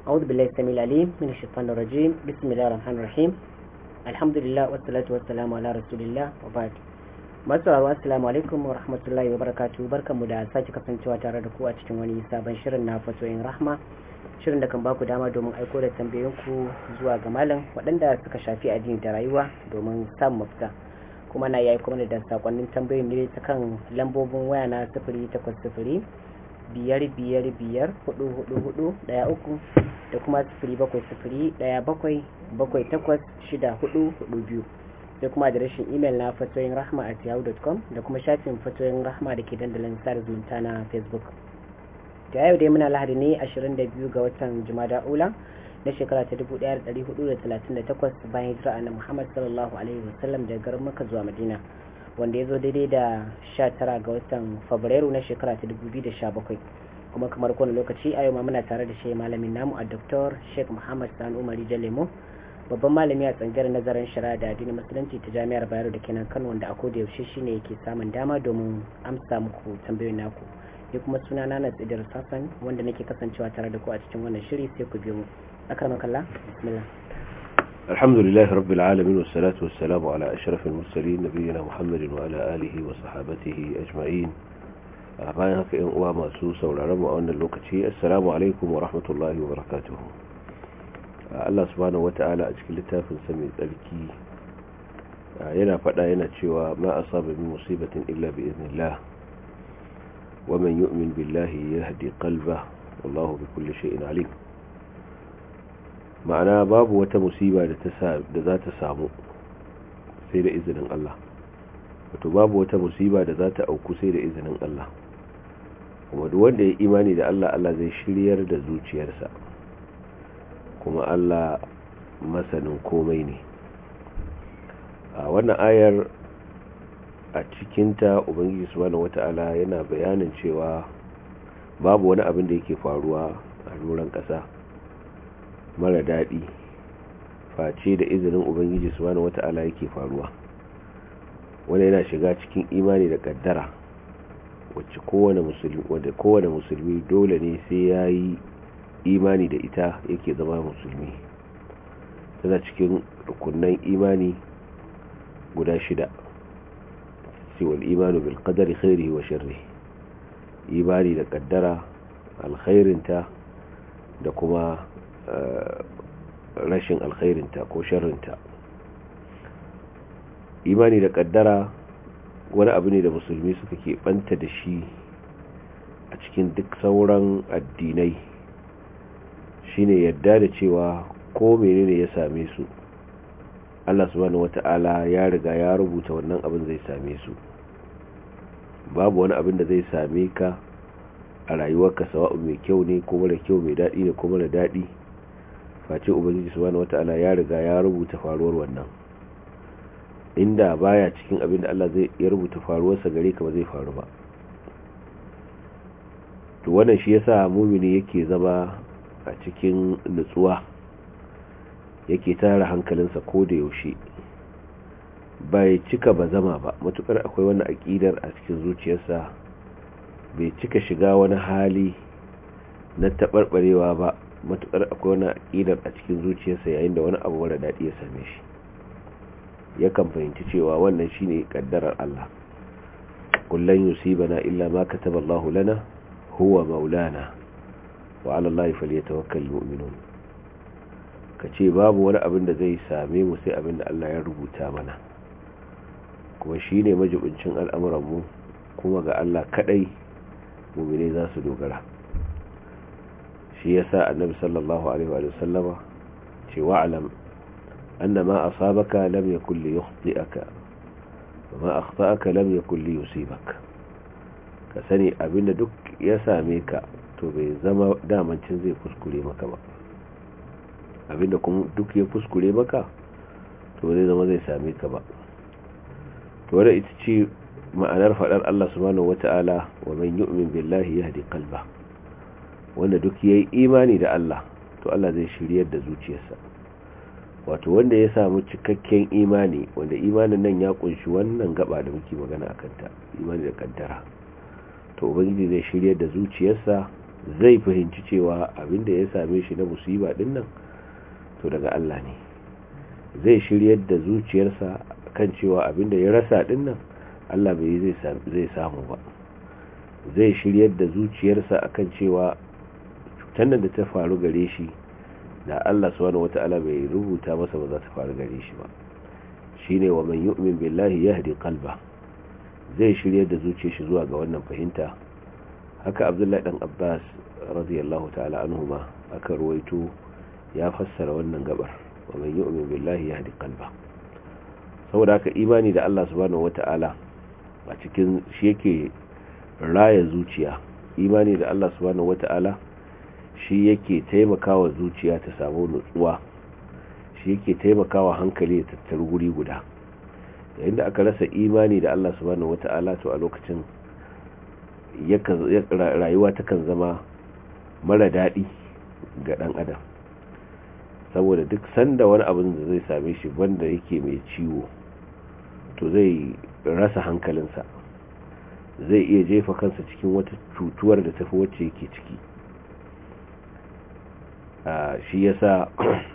أعوذ بالله السميع العليم من الشيطان الرجيم بسم الله الرحمن الرحيم الحمد لله والصلاة والسلام على رسول الله وبعد masu sauraro assalamu alaikum wa rahmatullahi wa barakatuh barkanmu da sake kasancewa tare da ku a cikin wani sabon shirin na fatoyin rahma shirin da kan baku dama domin aiko da tambayoyinku zuwa ga malam waɗanda suka shafi addini da rayuwa domin samun mafita kuma na yayi kuma da sakonnin tambayoyin ne ta kan lambobin waya na sifiri takwas sifiri biyar biyar biyar hudu hudu hudu daya uku da kuma sifiri bakwai sifiri daya bakwai bakwai takwas shida hudu hudu biyu sai kuma adireshin imel na fatoyin rahma at yahoo.com da kuma shafin fatoyin rahma da ke dandalin sada zumunta na facebook da yau dai muna lahadi ne 22 ga watan jumada ula na shekara ta 1438 bayan hijira na muhammad sallallahu alaihi wasallam daga garin maka zuwa madina wanda ya zo daidai da 19 ga watan fabrairu na shekara ta 2017 kuma kamar kowane lokaci a yau ma muna tare da shi malamin namu a dr sheikh muhammad sani umari jalemo babban malami a tsangar nazarin shari'a da addinin musulunci ta jami'ar bayero da kenan kano wanda a koda yaushe shine yake samun dama domin amsa muku tambayoyin naku ni kuma suna na tsidir sassan wanda nake kasancewa tare da ku a cikin wannan shiri sai ku biyo mu akramakallah bismillah الحمد لله رب العالمين والصلاة والسلام على أشرف المرسلين نبينا محمد وعلى آله وصحابته أجمعين bayan haka yan uwa masu sauraron mu a wannan lokaci assalamu alaikum wa rahmatullahi wa barakatuhu Allah subhanahu wata'ala a cikin littafin sa mai tsarki yana faɗa yana cewa ma asaba min musibatin illa bi idnillah wa man yu'min billahi yahdi qalbah wallahu bi kulli shay'in alim ma'ana babu wata musiba da ta da za ta samu sai da izinin Allah wato babu wata musiba da za ta auku sai da izinin Allah kuma duk wanda ya imani da Allah Allah zai shiryar da zuciyarsa kuma Allah masanin komai ne a wannan ayar a cikinta ubangiji subhanahu wata'ala yana bayanin cewa babu wani abin da yake faruwa a doron ƙasa mara daɗi face da izinin ubangiji subhanahu wata'ala yake faruwa wanda yana shiga cikin imani da ƙaddara wacce kowane musulmi wanda kowane musulmi dole ne sai ya yi imani da ita yake zama musulmi tana cikin rukunan imani guda shida siwal imanu bil qadari khairihi wa sharrihi imani da kaddara alkhairinta da kuma rashin alkhairinta ko sharrinta imani da kaddara wani abu ne da musulmi suka ke banta da shi a cikin duk sauran addinai shine yadda da cewa ko menene ya same su Allah subhanahu wata'ala ya riga ya rubuta wannan abin zai same su babu wani abin da zai same ka a rayuwarka sawa'u mai kyau ne ko mara kyau mai daɗi ne ko mara daɗi face ubangiji subhanahu wata'ala ya riga ya rubuta faruwar wannan inda baya cikin abin da Allah zai ya rubuta faruwarsa gare ka ba zai faru ba to wannan shi yasa mumini yake zama a cikin nutsuwa yake tara hankalinsa ko da yaushe bai cika ba zama ba matukar akwai wani aƙidar a cikin zuciyarsa bai cika shiga wani hali na taɓarɓarewa ba matukar akwai wani aƙidar a cikin zuciyarsa yayin da wani abu mara daɗi ya same shi yakan fahimci cewa wannan shine kaddarar Allah kullun yusibana illa ma kataballahu lana huwa maulana wa ala Allah falyatawakkalul mu'minun kace babu wani abin da zai same mu sai abin da Allah ya rubuta mana kuma shine majibincin al'amuran mu kuma ga Allah kadai mu'mine za su dogara shi yasa annabi sallallahu alaihi wa sallama ce wa'lam anna ma asabaka lam yakul li yukhti'aka wa ma akhta'aka lam yakul li yusibaka ka sani abinda duk ya same ka to bai zama damancin zai kuskure maka ba abinda kuma duk ya kuskure maka to zai zama zai same ka ba to wadda ita ce ma'anar faɗar Allah subhanahu wata'ala wa man yu'min billahi yahdi qalba wanda duk yayi imani da Allah to Allah zai shiryar da zuciyarsa wato wanda ya samu cikakken imani wanda imanin nan ya kunshi wannan gaba da muke magana akan ta imani da kaddara to ubangiji zai shiryar da zuciyarsa zai fahimci cewa abinda ya same shi na musiba din nan to daga Allah ne zai shiryar da zuciyarsa kan cewa abinda ya rasa din nan Allah bai zai samu ba zai shiryar da zuciyarsa akan cewa cutar da ta faru gare shi da Allah subhanahu wata'ala bai rubuta masa ba za ta faru gare shi ba shine wa man yu'min billahi yahdi qalba zai shiryar da zuciyar shi zuwa ga wannan fahimta haka Abdullahi dan Abbas radiyallahu ta'ala anhuma aka ruwaito ya fassara wannan gabar wa man yu'min billahi yahdi qalba saboda haka imani da Allah subhanahu wata'ala a cikin shi yake raya zuciya imani da Allah subhanahu wata'ala shi yake taimakawa zuciya ta samu nutsuwa shi yake taimakawa hankali ya tattaru guri guda yayin da aka rasa imani da Allah subhanahu wata'ala to a lokacin rayuwa takan zama mara daɗi ga ɗan adam saboda duk sanda wani abin da zai same shi banda yake mai ciwo to zai rasa hankalinsa zai iya jefa kansa cikin wata cutuwar da tafi wacce yake ciki shi yasa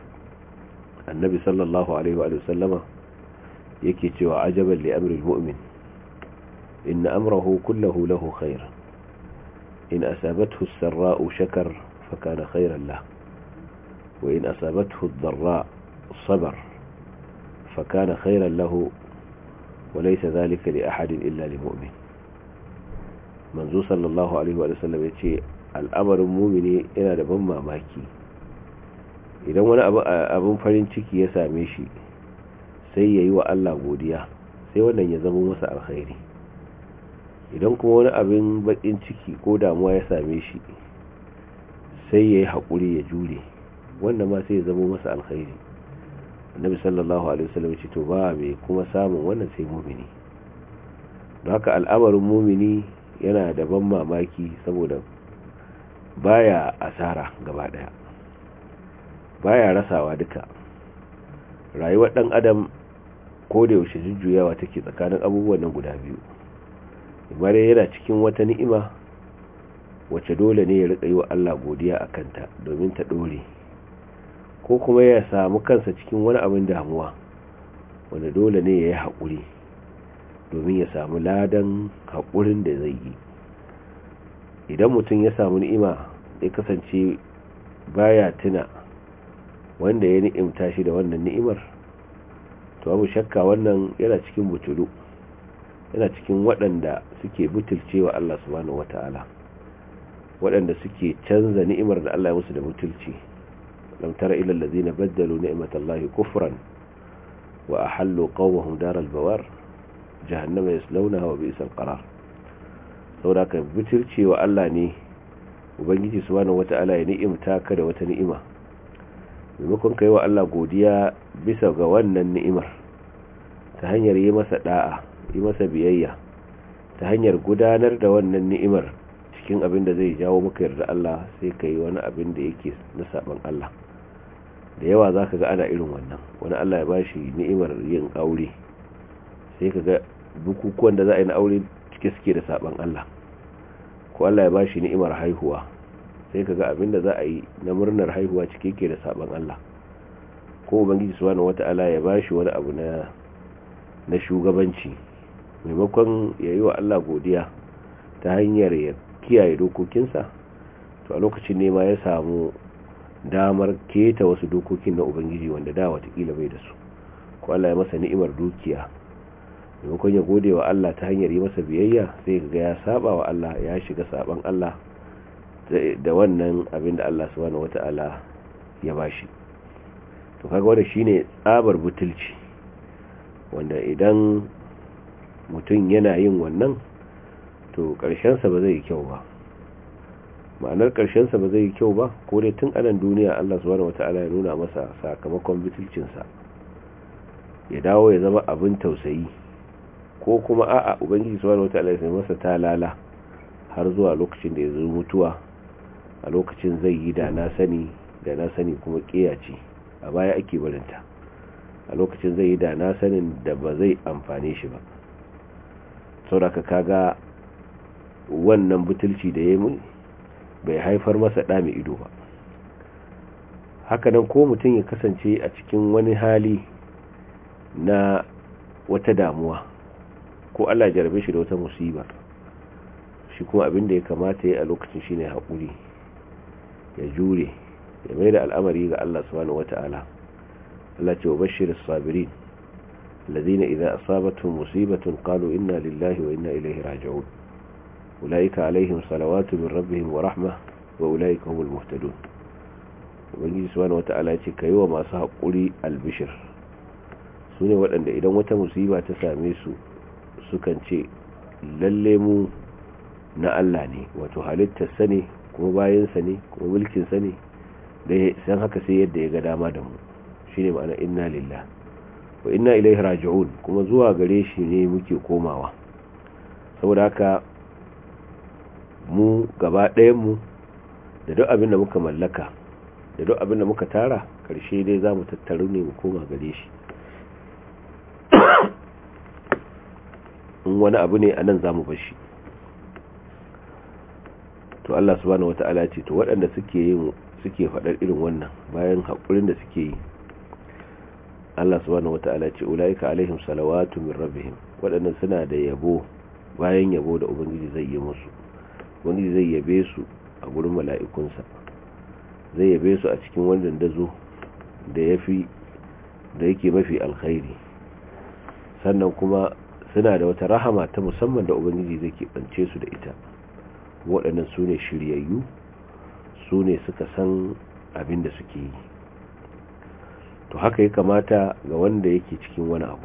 annabi sallallahu alaihi wa sallama yake cewa ajaban li amril mu'min inna amrahu kullahu lahu khair in asabathu as-sarra'u shakar fa kana khairan lahu wa in asabathu ad-dharra sabar fa kana khairan lahu وليس ذلك لأحد إلا لمؤمن manzo sallallahu alaihi wa sallam ya ce al'amarin mumini yana da ban mamaki idan wani abin farin ciki ya same shi sai ya yi wa Allah godiya sai wannan ya zama masa alkhairi idan kuma wani abin bakin ciki ko damuwa ya same shi sai ya yi haƙuri ya jure wannan ma sai ya zama masa alkhairi annabi sallallahu alaihi wasallam ce to ba mai kuma samun wannan sai mumini don haka al'amarin mumini yana da ban mamaki saboda baya asara gaba daya baya rasawa duka rayuwar dan adam ko da yaushe jujjuyawa take tsakanin abubuwan nan guda biyu imar yana cikin wata ni'ima wacce dole ne ya rika yi wa Allah godiya a kanta domin ta dore ko kuma ya samu kansa cikin wani abin damuwa wanda dole ne ya yi haƙuri domin ya samu ladan haƙurin da zai yi idan mutum ya samu ni'ima ya kasance baya tuna wanda ya ni'imta shi da wannan ni'imar to abu shakka wannan yana cikin butulu yana cikin waɗanda suke butulcewa Allah subhanahu wata'ala waɗanda suke canza ni'imar da Allah ya musu da butulci lam tara ila allazina baddalu ni'matallahi kufran wa ahallu qawmahum daral bawar jahannama yaslawnaha wa bi'sal qarar saboda ka butulcewa Allah ne ubangiji subhanahu wata'ala ya ni'imta ka da wata ni'ima maimakon kai wa Allah godiya bisa ga wannan ni'imar ta hanyar yi masa da'a yi masa biyayya ta hanyar gudanar da wannan ni'imar cikin abin da zai jawo maka yarda Allah sai kai wani abin da yake na saban Allah da yawa zaka ga ana irin wannan wani Allah ya bashi ni'imar yin aure sai ka ga bukukuwan da za a yi na aure cike suke da saban Allah ko Allah ya bashi ni'imar haihuwa sai ka ga abinda za a yi na murnar haihuwa cike ke da saban Allah ko ubangiji subhanahu wata'ala ya bashi wani abu na na shugabanci maimakon ya yi wa Allah godiya ta hanyar ya kiyaye dokokinsa to a lokacin ne ma ya samu damar keta wasu dokokin na ubangiji wanda da watakila bai da su ko Allah ya masa ni'imar dukiya maimakon ya gode wa Allah ta hanyar yi masa biyayya sai ga ya saba wa Allah ya shiga saban Allah da wannan abin da Allah subhanahu wata'ala ya bashi to kaga wanda shine tsabar butulci wanda idan mutum yana yin wannan to sa ba zai yi kyau ba ma'anar sa ba zai yi kyau ba ko dai tun anan duniya Allah subhanahu wata'ala ya nuna masa sakamakon butulcinsa ya dawo ya zama abin tausayi ko kuma a'a ubangiji subhanahu wataala ya masa talala har zuwa lokacin da ya zo mutuwa a lokacin zai yi da na sani da na sani kuma kiyace a baya ake barinta a lokacin zai yi da na sanin da ba zai amfane shi ba sauraka kaga wannan butulci da ya mun bai haifar masa ɗa mai ido ba hakanan ko mutum ya kasance a cikin wani hali na wata damuwa ko Allah jarabe shi da wata musiba shi kuma abin da ya kamata ya a lokacin shine haƙuri ya jure ya mai da al'amari ga Allah subhanahu wata'ala Allah ce wa bashirin sabirin الذين إذا أصابتهم مصيبة قالوا إنا لله وإنا إليه راجعون أولئك عليهم صلوات من ربهم ورحمة وأولئك هم المهتدون ubangiji subhanahu wata'ala ce kai wa masu haƙuri albishir su ne waɗanda idan wata musiba ta same su sukan ce lalle mu na Allah ne wato halittarsa ne kuma bayansa ne kuma mulkinsa ne da san haka sai yadda ya ga dama da mu shine ma'ana inna lillah wa inna ilaihi raji'un kuma zuwa gare shi ne muke komawa saboda haka mu gaba ɗayan mu da duk abin da muka mallaka da duk abin da muka tara karshe dai za mu tattaru ne mu koma gare shi in wani abu ne a nan za mu bashi to Allah subhanahu wata'ala ce to waɗanda suke yin suke faɗar irin wannan bayan haƙurin da suke yi Allah subhanahu wata'ala ce ulaika alaihim salawatu min rabbihim waɗannan suna da yabo bayan yabo da ubangiji zai yi musu ubangiji zai yabe su a gurin mala'ikunsa zai yabe su a cikin wannan dazo da yafi da yake mafi alkhairi sannan kuma suna da wata rahama ta musamman da ubangiji zai keɓance su da ita waɗannan su ne shiryayyu su ne suka san abin da suke yi to haka ya kamata ga wanda yake cikin wani abu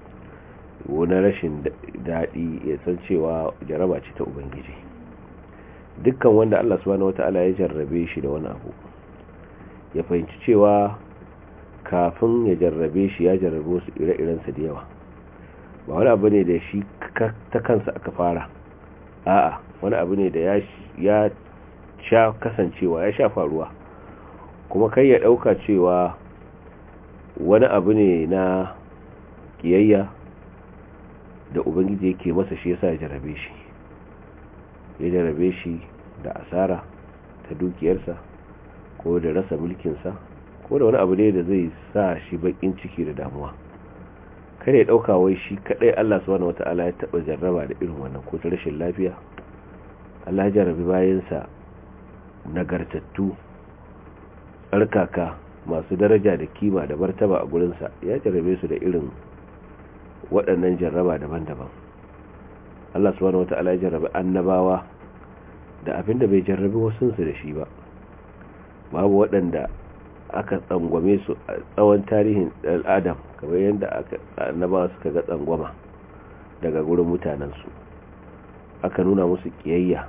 wani rashin daɗi ya san cewa jaraba ce ta ubangiji dukkan wanda Allah subhanahu wata'ala ya jarrabe shi da wani abu ya fahimci cewa kafin ya jarrabe shi ya jarrabe wasu ire-irensa da yawa ba wani abu ne da shi ta kansa aka fara a'a wani abu ne da ya sha kasancewa ya sha faruwa kuma kai ya ɗauka cewa wani abu ne na kiyayya da ubangiji yake masa shi yasa ya jarabe shi ya jarabe shi da asara ta dukiyarsa ko da rasa mulkinsa ko da wani abu ne da zai sa shi bakin ciki da damuwa kada ya dauka wai shi kadai Allah subhanahu wataala ya taba jarraba da irin wannan ko ta rashin lafiya Allah ya jarabi bayansa nagartattu tsarkaka masu daraja da kima da martaba a gurinsa ya jarrabe su da irin waɗannan jarraba daban-daban Allah subhanahu wata'ala ya jarrabe annabawa da abinda bai jarrabe wasunsu da shi ba babu waɗanda aka tsangwame su a tsawon tarihin al'adam kamar yadda aka annabawa suka ga tsangwama daga gurin mutanensu aka nuna musu kiyayya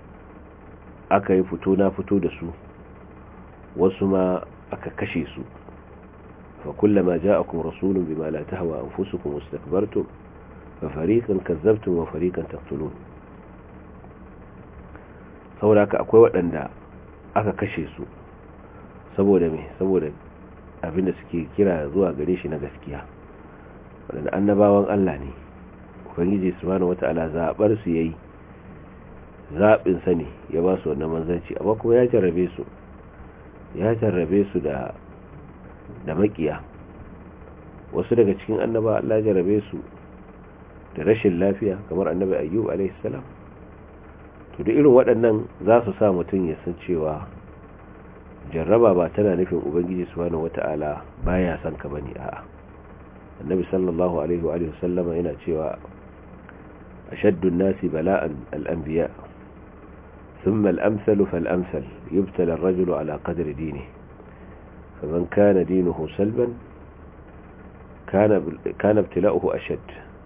aka yi fito na fito da su wasu ma aka kashe su fa kullama ja'akum rasulun bima la tahwa anfusukum wastakbartum fa fariqan kazzabtum wa fariqan taqtulun saboda haka akwai waɗanda aka kashe su saboda me saboda abinda suke kira zuwa gare shi na gaskiya waɗanda annabawan Allah ne ubangiji subhanahu wata'ala zabar su yayi zabin sa ne ya ba su wannan manzanci amma kuma ya jarrabe su ya jarrabe su da da makiya wasu daga cikin annaba Allah ya jarrabe su da rashin lafiya kamar annabi ayyub alaihi salam to da irin waɗannan za su sa mutum ya san cewa jarraba ba tana nufin ubangiji subhanahu wata'ala baya son ka bane a'a annabi sallallahu alaihi wa alihi sallama yana cewa ashaddu an-nasi bala'an al-anbiya ثم الأمثل فالأمثل يبتلى الرجل على قدر دينه فمن كان دينه سلبا كان كان ابتلاؤه أشد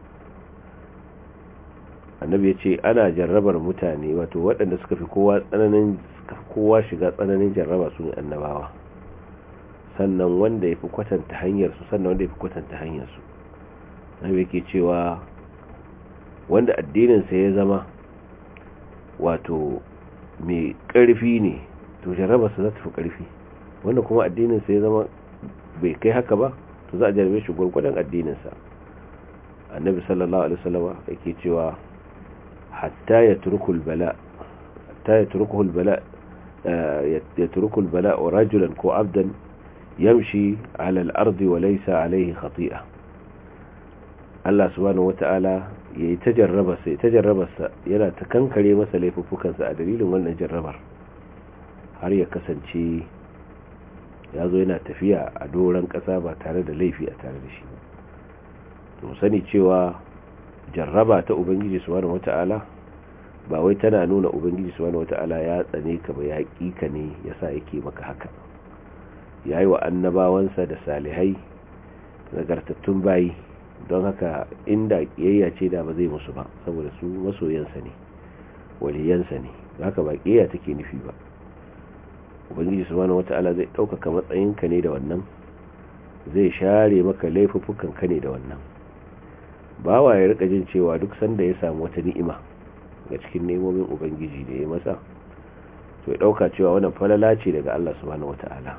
annabi ya ce ana jarrabar mutane wato waɗanda suka fi kowa tsananin suka fi kowa shiga tsananin jarraba su ne annabawa sannan wanda ya fi kwatanta hanyarsu sannan wanda ya fi kwatanta hanyarsu annabi yake cewa wanda addininsa ya zama wato mai ƙarfi ne to jarrabarsa za ta fi ƙarfi wanda kuma addininsa ya zama bai kai haka ba to za a jarrabe shi gwargwadon addininsa annabi sallallahu alaihi wasallama yake cewa hatta ya turkul bala hatta ya turkul bala yatruku al-bala rajulan ko abdan yamshi ala al-ardi wa laysa alayhi khati'a Allah subhanahu wata'ala yayi tajarraba sai tajarrabarsa yana ta kankare masa laifuffukansa a dalilin wannan jarrabar har ya kasance ya zo yana tafiya a doron ƙasa ba tare da laifi a tare da shi to sani cewa jarraba ta ubangiji subhanahu wata'ala ba wai tana nuna ubangiji subhanahu wata'ala ya tsane ka ba ya ka ne yasa yake maka haka yayi wa annabawansa da salihai nagartattun bayi don haka inda kiyayya ce da ba zai musu ba saboda su masoyansa ne waliyansa ne haka ba kiyayya take nufi ba ubangiji subhanahu wata'ala zai ɗaukaka matsayinka ne da wannan zai share maka laifuffukan ka ne da wannan bawa ya rika jin cewa duk sanda ya samu wata ni'ima ga cikin nemomin ubangiji da ya masa to ya ɗauka cewa wannan falala ce daga Allah subhanahu wata'ala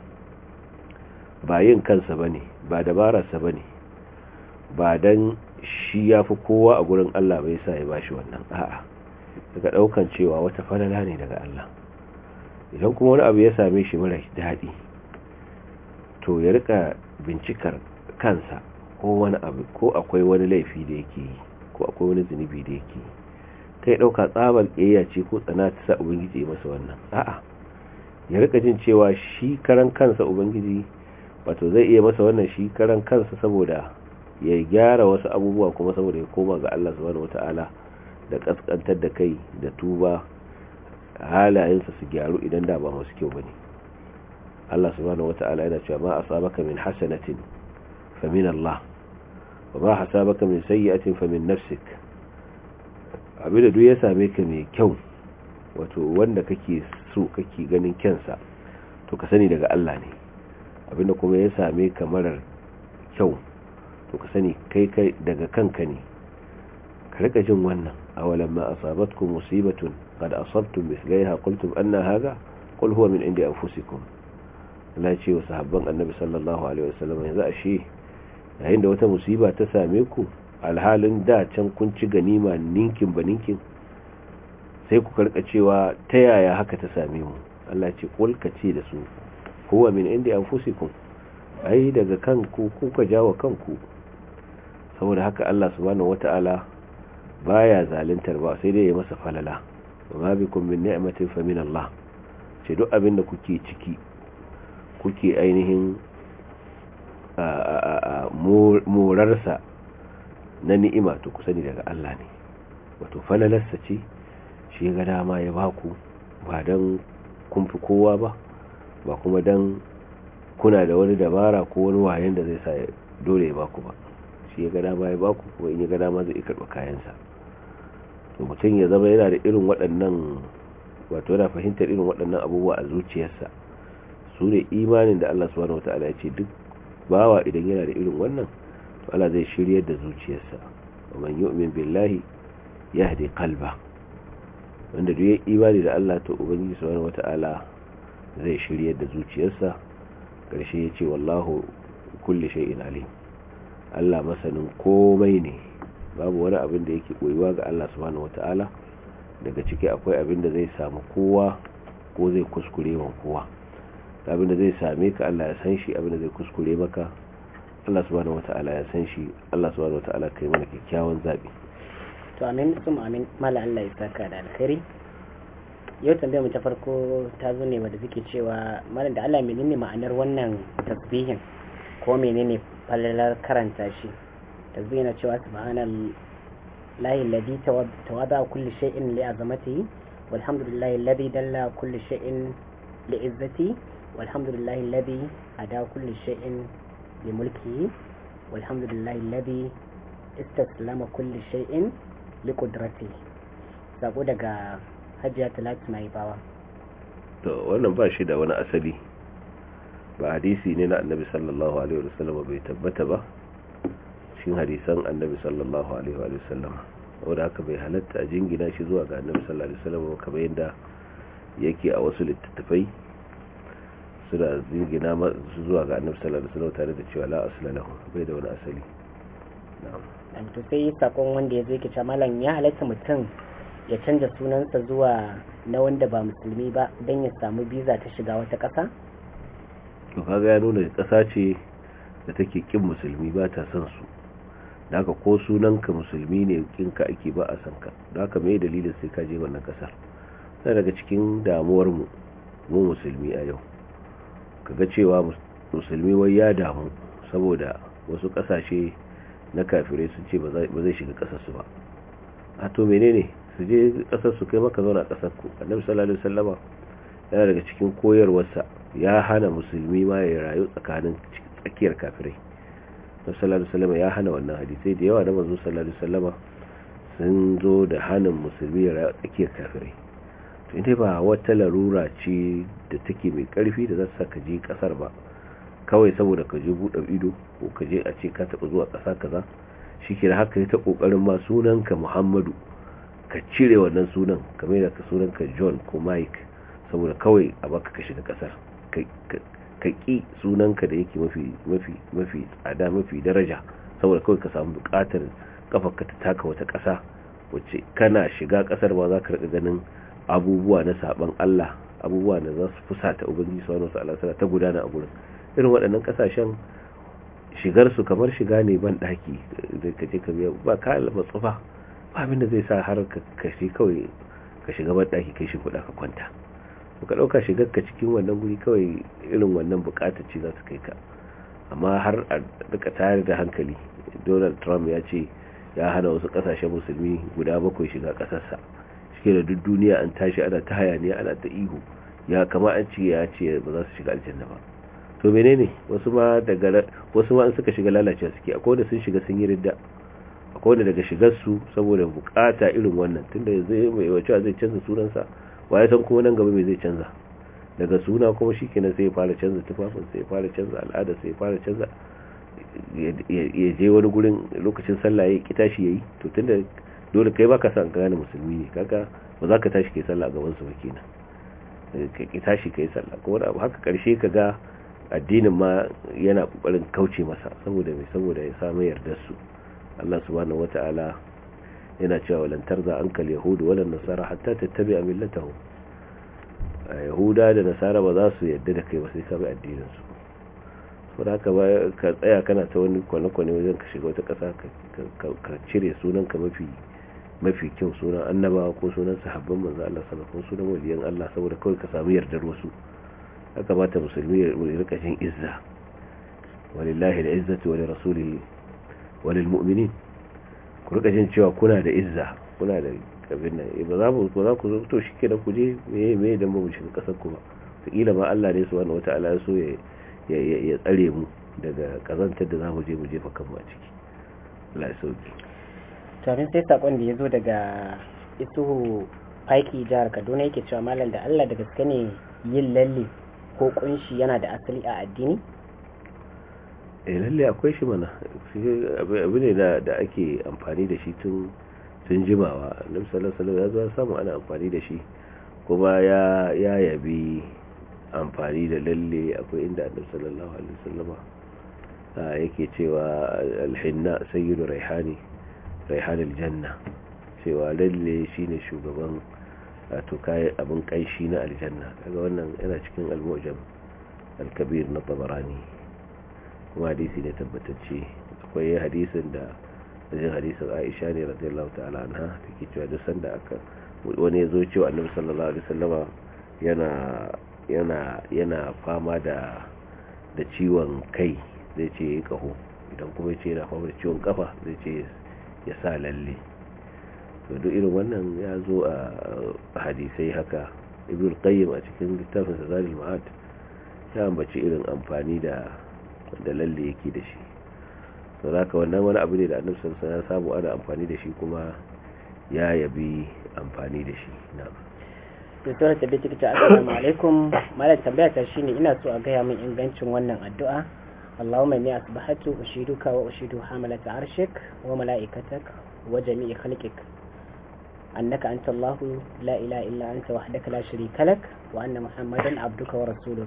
ba yin kansa bane ba dabararsa bane ba dan shi ya fi kowa a gurin Allah bai sa ya bashi wannan a'a daga ɗaukan cewa wata falala ne daga Allah idan kuma wani abu ya same shi mara daɗi to ya rika bincikar kansa ko wani abu ko akwai wani laifi da yake yi ko akwai wani zunubi da yake yi kai ɗauka tsabar ƙiyayya ce ko tsana ta sa ubangiji ya masa wannan a'a ya rika jin cewa shi karan kansa ubangiji wato zai iya masa wannan shi karan kansa saboda ya gyara wasu abubuwa kuma saboda ya koma ga Allah subhanahu wataala da kaskantar da kai da tuba halayensa su gyaru idan da ba masu kyau bane Allah subhanahu wata'ala yana cewa ma asabaka min hasanatin fa min Allah wa ma hasabaka min sayyi'atin fa min nafsik abinda duk ya same ka mai kyau wato wanda kake so kake ganin kyansa to ka sani daga Allah ne abinda kuma ya same ka marar kyau to ka sani kai kai daga kanka ne ka rika jin wannan awalan ma asabatkum musibatun qad asabtum mithlaiha qultum anna hadha qul huwa min indi anfusikum Allah ce wa sahabban annabi sallallahu alaihi wasallam yanzu ashe yayin da wata musiba ta same ku alhalin da can kun ci ganima ninkin ba ninkin sai ku karka cewa ta yaya haka ta same mu Allah ce qul ka ce da su huwa min indi anfusikum ai daga kanku kuka jawo kanku saboda haka Allah subhanahu wataala baya zaluntar ba sai dai ya masa falala wa ma bikum min ni'matin fa min Allah ce duk abin da kuke ciki kuke ainihin morarsa na ni'ima to ku sani daga Allah ne wato falalarsa ce shi ga dama ya baku ba don kun fi kowa ba ba kuma don kuna da wani dabara ko wani wayan da zai sa dole ya baku ba shi ya ga dama ya baku kuma in ya ga dama zai karɓa kayansa to mutum ya zama yana da irin waɗannan wato yana fahimtar irin waɗannan abubuwa a zuciyarsa su ne imanin da Allah subhanahu wataala ya ce duk bawa idan yana da irin wannan to Allah zai shiryar da zuciyarsa wa man yu'min billahi yahdi qalba wanda duk ya imani da Allah to ubangiji subhanahu wataala zai shiryar da zuciyarsa karshe ya ce wallahu kulli shay'in alim Allah masanin komai ne babu wani abin da yake koyuwa ga Allah subhanahu wataala daga ciki akwai abin da zai samu kowa ko zai kuskure wa kowa abin da zai same ka Allah ya san shi abin da zai kuskure maka Allah subhanahu wataala ya san shi Allah subhanahu wataala kai mana kyakkyawan zabi to amin sum amin mala Allah ya saka da alkhairi yau tambayar mu ta farko ta zo ne wadda suke cewa malam da Allah menene ma'anar wannan tasbihin ko menene falalar karanta shi tasbihin na cewa subhanal lahi alladhi tawada kulli shay'in li azamatihi walhamdulillahi alladhi dalla kulli shay'in li izzati walhamdulillahi alladhi ada kulli shay'in li mulkihi walhamdulillahi alladhi istaslama kulli shay'in li qudratihi sako daga hajiya talatu mai bawa to wannan ba shi da wani asali ba hadisi ne na annabi sallallahu alaihi wasallam bai tabbata ba shin hadisan annabi sallallahu alaihi wasallam wanda haka bai halatta a jingina shi zuwa ga annabi sallallahu alaihi wasallam kamar yadda yake a wasu littattafai suna jingina zuwa ga annabi sallallahu alaihi wasallam tare da cewa la asla lahu bai da wani asali na'am to sai sakon wanda ya zo yake cewa malam ya halatta mutum ya canza sunansa zuwa na wanda ba musulmi ba don ya samu biza ta shiga wata ƙasa? to kaga ya nuna ƙasa ce da take kin musulmi ba ta son su da haka ko sunanka musulmi ne kinka ake ba a san ka da haka mai dalilin sai ka je wannan ƙasar na daga cikin damuwar mu mu musulmi a yau kaga cewa musulmi wai ya damu saboda wasu ƙasashe na kafirai sun ce ba zai shiga ƙasarsu ba a to menene su je kasar su kai maka zauna kasar ku annabi sallallahu alaihi wasallama yana daga cikin koyarwarsa ya hana musulmi ma ya rayu tsakanin tsakiyar kafirai annabi sallallahu alaihi wasallama ya hana wannan hadisi da yawa da manzo sallallahu alaihi wasallama sun zo da hanin musulmi ya rayu tsakiyar kafirai to inda ba wata larura ce da take mai karfi da za ta saka je kasar ba kawai saboda ka je buɗe ido ko ka je a ce ka taɓa zuwa ƙasa kaza shi ke da haka ya ta ƙoƙarin ma sunanka muhammadu ka cire wannan sunan kamar da ka sunanka john ko mike saboda kawai a baka ka shiga kasar ka ƙi sunanka da yake mafi tsada mafi daraja saboda kawai ka samu buƙatar kafarka ta taka wata ƙasa wacce kana shiga ƙasar ba za ka riƙa ganin abubuwa na saban Allah abubuwa da za su fusata ubangiji subhanahu wa ta'ala ta gudana a gurin irin waɗannan ƙasashen shigar su kamar shiga ne ban ɗaki da ka je ka biya ba ka matsufa abin da zai sa har ka shi kawai ka shiga banɗaki kai shi kuɗa ka kwanta ka ɗauka shigar ka cikin wannan guri kawai irin wannan buƙatar ce za su kai ka amma har a duka tayar da hankali donald trump ya ce ya hana wasu ƙasashen musulmi guda bakwai shiga ƙasarsa shi da duk duniya an tashi ana ta hayaniya ana ta ihu ya kama an ce ya ce ba za su shiga aljanna ba to menene wasu ma daga wasu ma an suka shiga lalacewa suke akwai wanda sun shiga sun yi ridda akwai wanda daga shigarsu saboda bukata irin wannan tunda zai mai wacewa zai canza sunansa waye san kuma nan gaba mai zai canza daga suna kuma shi kenan sai ya fara canza tufafin sai ya fara canza al'ada sai ya fara canza ya je wani gurin lokacin sallah ya ki tashi yayi to tunda dole kai baka san gane musulmi ne kaga ba za ka tashi kai sallah a gaban su ba kenan ka ki tashi kai sallah ko wani abu haka karshe ka ga addinin ma yana kokarin kauce masa saboda mai saboda ya samu yardar su Allah subhanahu wata'ala yana cewa walan tarza ankal yahudu wala nasara hatta tattabi'a millatahum yahuda da nasara ba za su yadda da kai ba sai ka bi addinin su saboda haka ba ka tsaya kana ta wani kwane-kwane wajen ka shiga wata ƙasa ka cire sunan ka mafi mafi kyau sunan annabawa ko sunan sahabban manzo Allah sallallahu alaihi sunan waliyan Allah saboda kawai ka samu yardar wasu ya kamata musulmi ya rika jin izza walillahi al-izzatu wa lirasulihi walil mu'minin ku rika jin cewa kuna da izza kuna da abin nan ba za mu ba za ku zo to shike da ku je meye meye dan ba mu shiga kasar ku ba kila ma Allah ne subhanahu wataala ya so ya ya tsare mu daga kazantar da zamu je mu jefa kanmu a ciki Allah ya sauki to sai sakon da yazo daga isuhu faiki jihar Kaduna yake cewa malam da Allah da gaske ne yin lalle ko kunshi yana da asali a addini eh lalle akwai shi mana abu ne da ake amfani da shi tun tun jimawa annabi sallallahu alaihi wasallam ya zo samu ana amfani da shi kuma ya ya yabi amfani da lalle akwai inda annabi sallallahu alaihi wasallam yake cewa alhinna sayyidu raihani raihanul janna cewa lalle shine shugaban wato kai abin kaishi na aljanna kaga wannan yana cikin al-mu'jam al-kabir na tabarani kuma hadisi ne tabbatacce akwai hadisin da wajen hadisin Aisha ne radiyallahu ta'ala anha take cewa duk sanda aka wani ya zo cewa Annabi sallallahu alaihi wasallama yana yana yana fama da da ciwon kai zai ce ya kaho idan kuma ya ce yana fama da ciwon kafa zai ce ya sa lalle to duk irin wannan ya zo a hadisai haka ibn qayyim a cikin littafin sa zalil ma'ad ya ambaci irin amfani da da lalle yake da shi to zaka wannan wani abu ne da annabi sallallahu alaihi wasallam ya samu ana amfani da shi kuma ya yabi amfani da shi na'am Dr. Tabi Tikita Assalamu alaikum malam tambaya ta shine ina so a gaya min ingancin wannan addu'a Allahumma inni asbahatu ushiduka wa ushidu hamalata arshik wa malaikatak wa jami'i khalqik annaka anta Allah la ilaha illa anta wahdaka la sharika lak wa anna muhammadan abduka wa rasuluk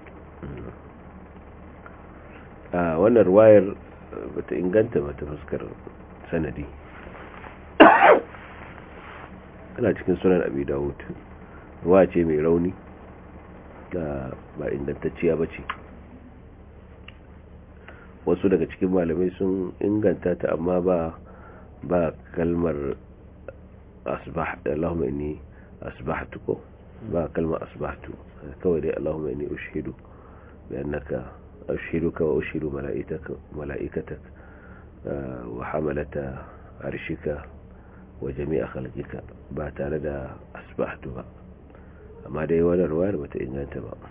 a wannan ruwayar bata inganta bata fuskar sanadi ana cikin sunan abi dawud ruwa ce mai rauni da ba ingantacciya ba ce wasu daga cikin malamai sun inganta ta amma ba ba kalmar asbah Allahumma inni asbahtu ko ba kalmar asbahtu kawai dai Allahumma inni ushidu bi annaka ushiduka wa ushidu malaikataka malaikatak wa hamalata arshika wa jami'a khalqika ba tare da asbahtu ba amma dai wannan ruwayar bata inganta ba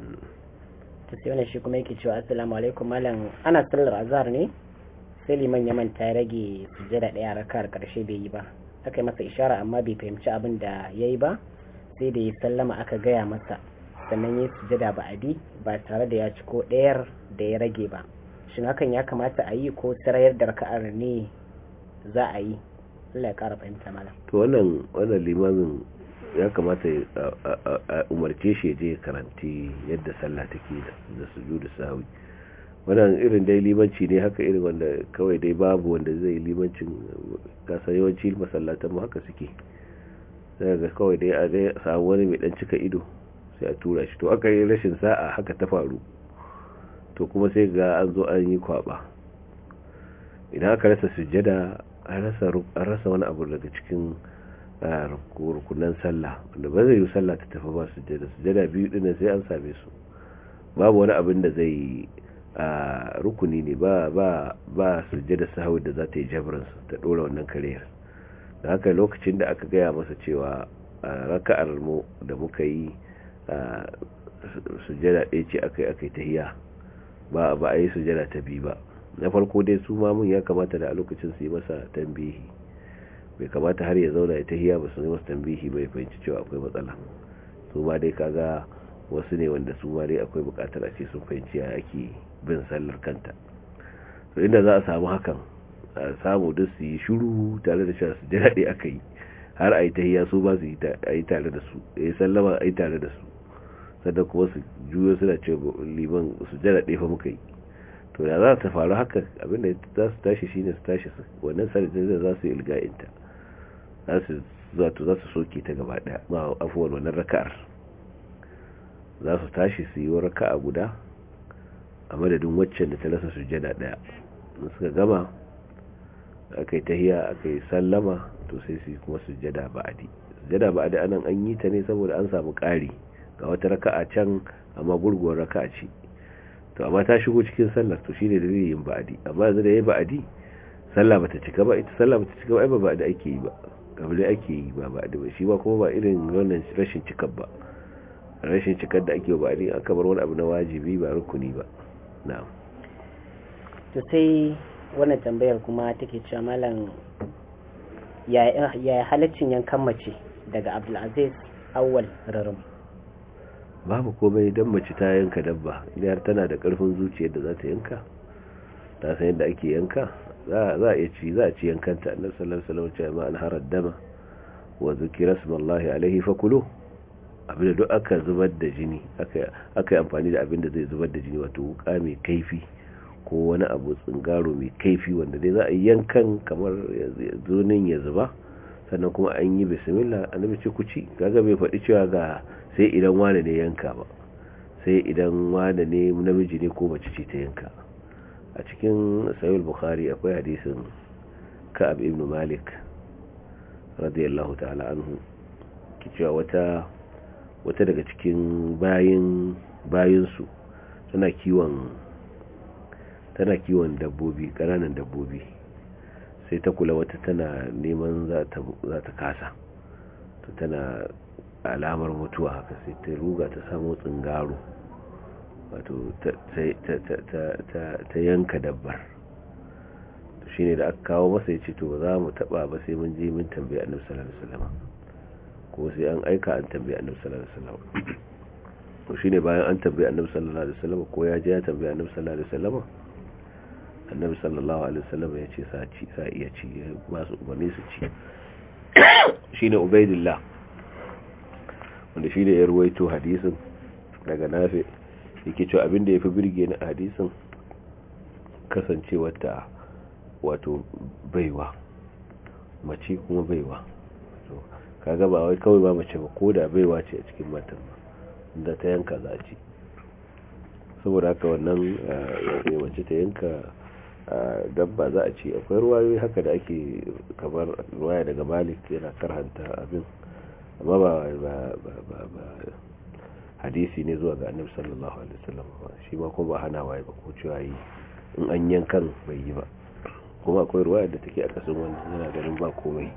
ta sai wannan shi kuma yake cewa assalamu alaikum malam ana sallar azhar ne sai liman ya manta ya rage sujjada daya rakar karshe bai yi ba aka yi masa ishara amma bai fahimci abin da ya yi ba sai da ya sallama aka gaya masa sannan ya sujjada ba adi ba tare da ya ci ko ɗayar da ya rage ba shin hakan ya kamata a yi ko sarayar da raka'ar ne za a yi Allah ya kara fahimta malam to wannan wannan limamin ya kamata a umarce shi je karanti yadda sallah take da sujudu sahwi wannan irin dai limanci ne haka irin wanda kawai dai babu wanda zai yi limancin kasa yawanci masallatan mu haka suke sai ga kawai dai a dai samu wani mai dan cika ido sai a tura shi to aka yi rashin sa'a haka ta faru to kuma sai ga an zo an yi kwaba idan aka rasa sujjada an rasa wani abu daga cikin rukunan sallah wanda ba zai yi sallah ta tafi ba sujjada sujjada biyu din sai an same su babu wani abin da zai rukuni ne ba ba ba sujjada sahwi da za ta yi jabrin ta dora wannan kariyar da haka lokacin da aka gaya masa cewa raka'ar mu da muka yi sujjada ɗaya ce aka yi aka yi tahiya ba ba a yi sujjada ta biyu ba na farko dai su mamun ya kamata da a lokacin su yi masa tambihi bai kamata har ya zauna ya tahiya ba su yi masa tambihi bai fahimci cewa akwai matsala su ma dai kaga wasu ne wanda su ma dai akwai bukatar a ce sun fahimci ya ake bin sallar kanta to inda za a samu hakan a samu duk su yi shuru tare da cewa su ji daɗi aka yi har a yi tahiya su ba su yi tare da su ya yi sallama a yi tare da su sannan kuma su juyo suna ce liman su jira ɗaya fa muka yi to da za ta faru haka abinda za su tashi shine su tashi wannan sarjin za su yi ilga'inta za su zato za su soke ta gaba daya ma afuwar wannan raka'ar za su tashi su yi raka'a guda a madadin waccan da ta rasa sujjada daya in suka gama aka yi tahiya aka yi sallama to sai su yi kuma sujjada ba'adi sujjada ba'adi anan an yi ta ne saboda an samu ƙari ga wata raka'a can amma gurguwar raka'a ce to amma ta shigo cikin sallar to shine da zai yin ba'adi amma yanzu da yayi ba'adi sallah bata cika ba ita sallah bata cika ba ai ba ba'adi ake yi ba kabli ake yi ba ba'adi ba shi ba kuma ba irin wannan rashin cikar ba rashin cikar da ake ba'adi aka bar wani abu na wajibi ba rukuni ba na'am to sai wannan tambayar kuma take cewa malam ya halaccin yankan mace daga Abdulaziz Awwal Rarum babu komai dan mace ta yanka dabba idan tana da karfin zuciyar da za ta yanka ta san yadda ake yanka za a iya ci za a ci yankanta annabi sallallahu alaihi wasallam ce ma an harar dama wa zikira smallahi alaihi fakulu abinda duk aka zubar da jini aka aka yi amfani da abinda zai zubar da jini wato wuka mai kaifi ko wani abu tsingaro mai kaifi wanda dai za a yi yankan kamar zonin ya zuba sannan kuma an yi bismillah annabi ce ku ci kaga bai faɗi cewa ga sai idan wane ne yanka ba sai idan wane ne namiji ne ko mace ce ta yanka a cikin sayul bukhari akwai hadisin ka'ab ibn malik radiyallahu ta'ala anhu cewa wata wata daga cikin bayin bayinsu tana kiwon tana kiwon dabbobi ƙananan dabbobi sai ta kula wata tana neman za ta kasa to tana alamar mutuwa haka sai ta ruga ta samu tsingaro wato ta yanka dabbar shi ne da aka kawo masa ya ce to ba za mu taba ba sai mun je mun tambayi annabi sallallahu alaihi wasallam ko sai an aika an tambayi annabi sallallahu alaihi wasallam to shine bayan an tambayi annabi sallallahu alaihi wasallam ko ya je ya tambayi annabi sallallahu alaihi wasallam annabi sallallahu alaihi wasallam ya ce sa ci sa iya ci ba su umarni su ci shine ubaidillah wanda shine ya ruwaito hadisin daga nafi yake cewa abin da yafi birge ni hadisin kasancewar ta wato baiwa mace kuma baiwa kaga ba wai kawai ba mace ba ko da baiwa ce a cikin matan ba da ta yanka za ci saboda haka wannan mace ta yanka dabba za a ci akwai ruwayoyi haka da ake kamar ruwaya daga malik yana karhanta abin amma ba hadisi ne zuwa ga annabi sallallahu alaihi wasallam shi ma kuma ba hana waye ba ko cewa yi in an yankan bai yi ba kuma akwai ruwaya da take a kasan wani yana ganin ba komai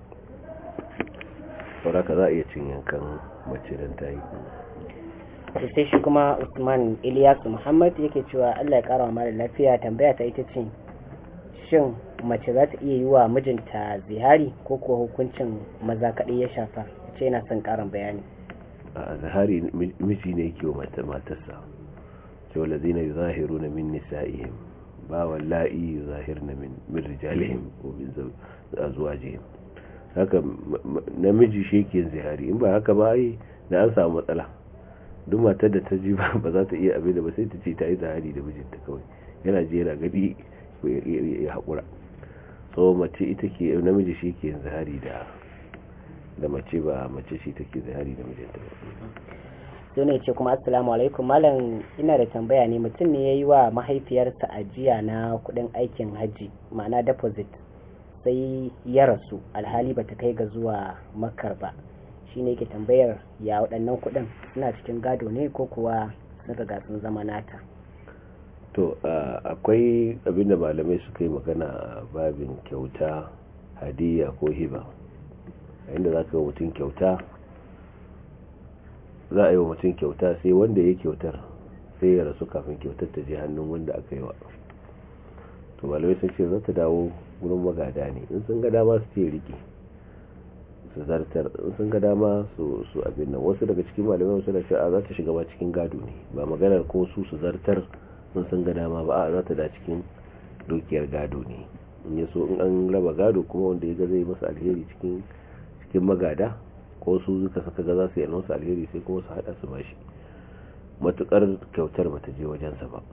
sauraka za a iya cin yankan mace don ta yi to sai shi kuma usman iliyasu muhammad yake cewa allah ya kara mara lafiya tambaya ta ita ce shin mace za ta iya yi wa mijinta zihari ko kuwa hukuncin maza kaɗai ya shafa ce yana son ƙarin bayani a zihari miji ne ke wa matarsa cewa lazina yi zahiru na min nisa'ihim ba wallahi yi zahir na min rijalihim ko min zuwajihim haka namiji shi ke zihari in ba haka ba yi da an samu matsala duk matar da ta ji ba za ta iya abin da ba sai ta ce ta yi zahari da mijinta kawai yana ji yana gadi ya haƙura so mace ita ke namiji shi ke zahari da da mace ba mace shi take zahari da mijinta ba sai ne ce kuma assalamu alaikum malam ina da tambaya ne mutum ne ya yi wa mahaifiyarsa ajiya na kudin aikin hajji ma'ana deposit sai ya rasu alhali ba ta kai ga zuwa makar ba shi ne ke tambayar ya waɗannan kudin suna cikin gado ne ko kuwa sun riga sun zama nata to akwai abinda malamai suka yi magana babin kyauta hadiya ko hiba inda za ka yi mutum kyauta za a yi wa mutum kyauta sai wanda ya kyautar sai ya rasu kafin kyautar ta je hannun wanda aka yi wa to malamai sun ce za ta dawo wurin magada ne in sun ga dama su ce riki su zartar in sun ga dama su su abin nan wasu daga cikin malamai wasu da cewa za ta shiga ba cikin gado ne ba maganar ko su su zartar in sun ga dama ba a za ta da cikin dukiyar gado ne in ya so in an raba gado kuma wanda ya ga zai masa alheri cikin cikin magada ko su suka saka ga za su yi masa alheri sai kuma su hada su bashi matukar kyautar bata je wajensa ba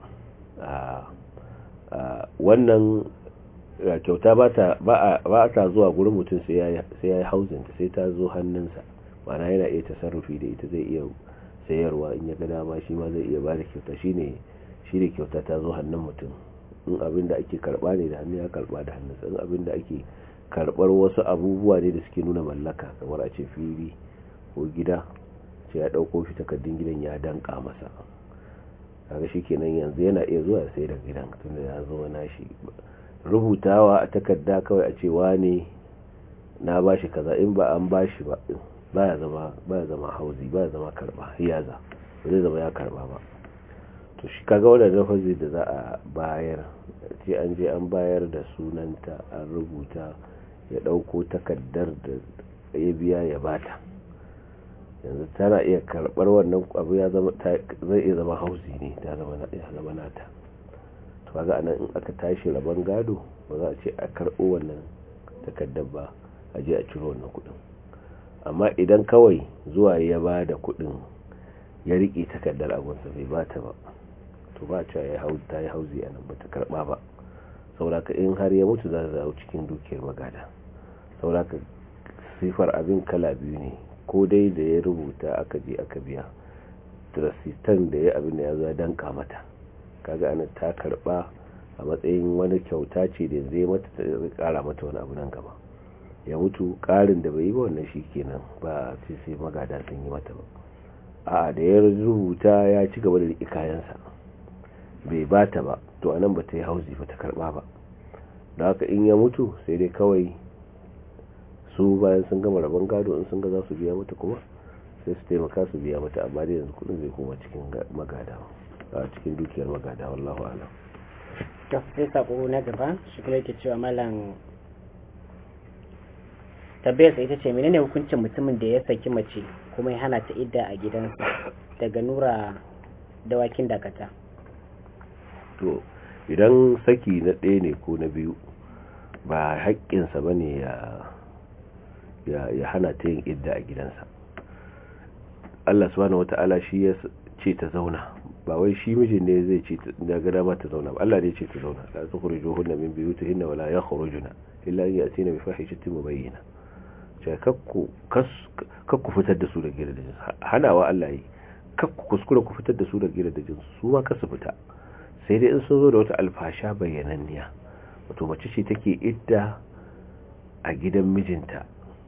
wannan kyauta ba ta zuwa gurin mutum sai ya yi hauzinta sai ta zo hannunsa mana yana iya tasarrufi da ita zai iya sayarwa in ya ga dama shi ma zai iya ba da kyauta shi ne kyauta ta zo hannun mutum in abin da ake karba ne da hannu ya karba da hannunsa in abin da ake karbar wasu abubuwa ne da suke nuna mallaka kamar a ce fili ko gida ce ya dauko shi takardun gidan ya danka masa kaga shikenan yanzu yana iya zuwa sai da gidan tunda ya zo na shi rubutawa a takarda kawai a ce wane na bashi kaza in ba an bashi ba baya zama baya zama hauzi baya zama karba hiyaza ba zai zama ya karba ba to shi kaga wannan lafazi da za a bayar ce an je an bayar da sunanta an rubuta ya dauko takardar da ya biya ya bata yanzu tana iya karbar wannan abu ya zama zai iya zama hauzi ne ta zama zama nata to kaga anan in aka tashi rabon gado ba za a ce a karbo wannan takardar ba a je a ciro wannan kudin amma idan kawai zuwa ya ba da kudin ya rike takardar abunsa bai bata ba to ba cewa ya hau ta yi hauzi a nan ba ta karba ba sauraka in har ya mutu za ta zawo cikin dukiyar magada sauraka sifar abin kala biyu ne ko dai da ya rubuta aka je aka biya trasitan da ya abin da ya zo ya danka mata kaga ana ta karba a matsayin wani kyauta ce da zai mata ta kara mata wani abu nan gaba ya mutu karin da bai yi ba wannan shi kenan ba sai sai magada sun yi mata ba a da ya rubuta ya ci gaba da riƙe kayansa bai bata ba to anan ba ta yi hauzi ba ta karba ba da haka in ya mutu sai dai kawai su bayan sun gama rabon gado in sun ga za su biya mata kuma sai su taimaka su biya mata amma dai yanzu kudin zai koma cikin magada a cikin dukiyar magada wallahu alam to sai sako na gaba shi kuma yake cewa malam tabbiyar ita ce menene hukuncin mutumin da ya saki mace kuma ya hana ta idda a gidansa daga nura dawakin dakata to idan saki na ɗaya ne ko na biyu ba haƙƙinsa ba ne ya hana ta yin idda a gidansa Allah subhanahu wata'ala shi ya ce ta zauna ba wai shi mijin ne zai ce daga dama ta zauna ba Allah ne ce ta zauna la tukhrijuhunna min buyutihinna wala yakhrujuna illa an yatina bi fahishatin mubayyina cewa kakku fitar da su da gidajen hanawa Allah yi kakku kuskura ku fitar da su da gidajen su ma kasu fita sai dai in sun zo da wata alfasha bayyananniya wato mace ce take idda a gidan mijinta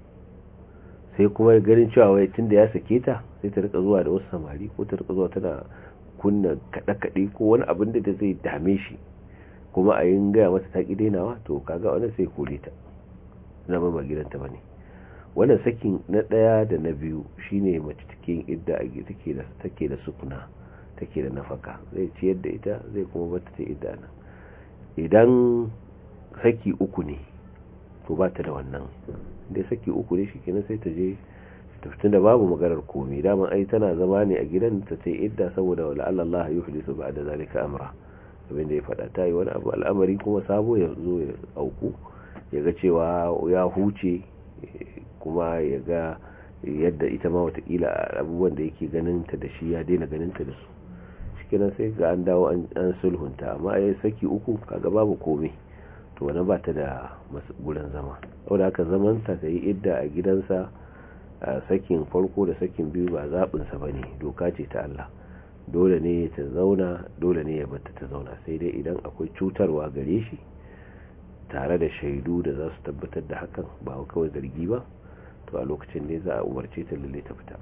sai kuma ganin cewa wai tunda ya sake ta sai ta rika zuwa da wasu samari ko ta rika zuwa tana kunna kaɗe-kaɗe ko wani abin da zai dame shi kuma a yin gaya mata ta ƙi dainawa to kaga wani sai kore ta zama ba gidanta ba ne wannan sakin na ɗaya da na biyu shine mace take yin idda a take da take da sukuna take da nafaka zai ciyar da ita zai kuma bata ta idda nan idan saki uku ne to ba ta da wannan dai saki uku ne shikenan sai ta je tafitin da babu maganar komai daman ai tana zama ne a gidan ta sai idda saboda wala Allah yuhlisu ba'da zalika amra abin da ya faɗa ta yi wani abu al'amari kuma sabo ya zo ya auku ya ga cewa ya huce kuma ya ga yadda ita ma watakila abubuwan da yake ganinta da shi ya daina ganinta da su shikenan sai ga an dawo an sulhunta amma ya saki uku kaga babu komai to wani ba ta da gurin zama saboda haka zamanta ta yi idda a gidansa a sakin farko da sakin biyu ba zaɓinsa ba ne doka ce ta Allah dole ne ta zauna dole ne ya bata ta zauna sai dai idan akwai cutarwa gare shi tare da shaidu da za su tabbatar da hakan ba kawai zargi ba to a lokacin ne za a umarce ta lalle ta fita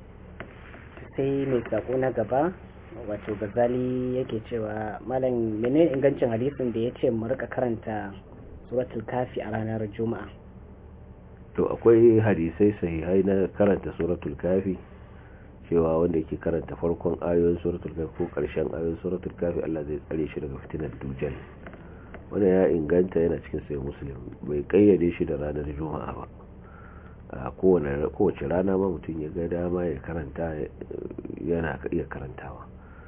sai mai sako na gaba wato gazali yake cewa malam menene ingancin hadisin da ya ce mu rika karanta suratul kafi a ranar juma'a to akwai hadisai sahihai na karanta suratul kafi cewa wanda yake karanta farkon ayoyin suratul kafi ko karshen ayoyin suratul kafi Allah zai tsare shi daga fitinar dujal wanda ya inganta yana cikin sai muslim bai kayyade shi da ranar juma'a ba a kowace rana ma mutum ya ga dama ya karanta yana iya karantawa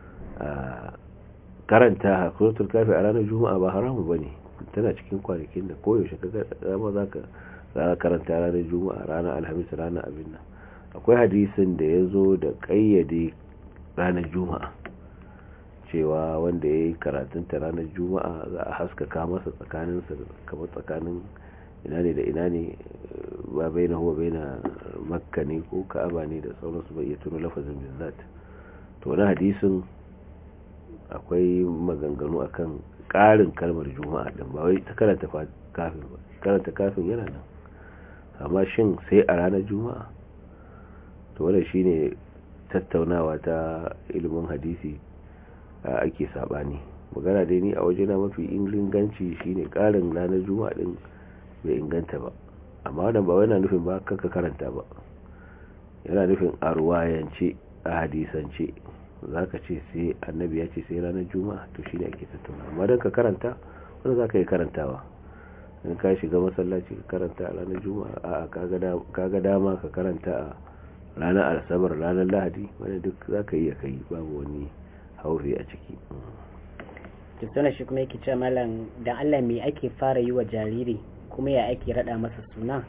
karanta suratul kafi a ranar juma'a ba haramu bane tana cikin kwanakin da koyaushe ka dama za ka karanta ranar juma'a ranar alhamis ranar abin nan akwai hadisin da ya zo da kayyade ranar juma'a cewa wanda ya yi karatunta ranar juma'a za a haskaka masa tsakaninsa kamar tsakanin ina ne da ina ne ba bai na huwa bai na makka ne ko ka'aba ne da sauransu bai iya tuno lafazin bizzat to wani hadisin akwai maganganu akan ƙarin kalmar juma'a din ba wai ta karanta kafin ba karanta kafin yana nan amma shin sai a ranar juma'a to wannan shine tattaunawa ta ilimin hadisi ake sabani magana dai ni a waje na mafi inganci shine karin ranar juma'a din bai inganta ba amma wannan ba yana nufin ba kanka karanta ba yana nufin a ruwayance a hadisance zaka ce sai annabi ya ce sai ranar juma'a to shine ake tattauna amma dan ka karanta wanda zaka yi karantawa in ka shiga masallaci ka karanta a ranar juma'a a kaga dama ka karanta a ranar asabar ranar lahadi wanda duk zaka iya kai babu wani haufi a ciki kirtuna shi kuma yake ce malam da allah me ake fara yi wa jariri kuma ya ake rada masa suna